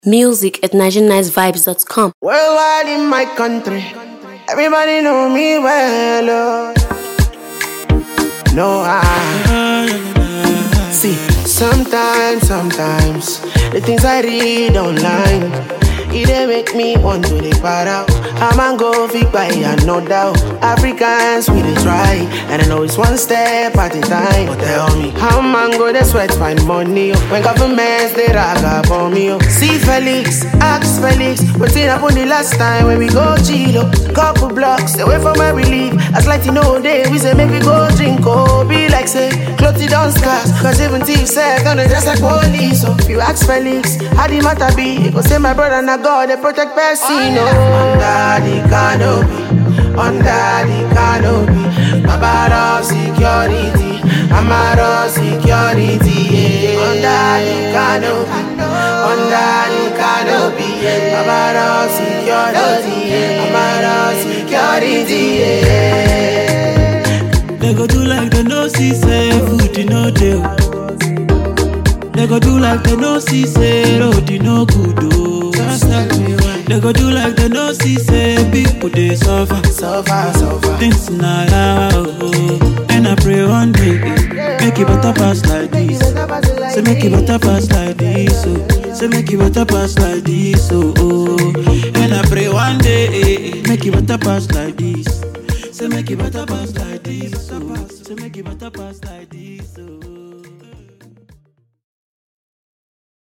Music at NigerianNiceVibes.com. Worldwide in my country, everybody know me well. Oh. No, I see. Sometimes, sometimes the things I read online, it dey make me want to dey para. I'm a go fit buy no doubt. Africans we dey try, and I know it's one step at a time. But tell me, how man go dey sweat find money? Oh, when governments they rag up on me. Oh. See Felix, ask Felix, wetin happen the last time when we go chill? Oh. Couple blocks away from where we live. As like you know day, we say make we go drink. Oh, be like say, clothes don't scarce. Cause even thief say, gonna dress like police. So if you ask Felix, how the matter be? He go say my brother na God, they protect person. Oh, under the canopy, under the canopy, Baba of security, Amara of security, yeah. Under the canopy, under the canopy, yeah. Baba of security, yeah. Amara of security, yeah. They go do like they no see say food you no dey. They go do like they no see say road you no good oh. They go do like they no see say people dey suffer. Suffer, suffer. Things na yawa oh. And I pray one day make it better pass like this. Say make it better pass like this oh. Say make it better pass like this oh. oh. And I pray one day make it better pass like this. Say make it better pass like this oh. Say make it better pass like this oh.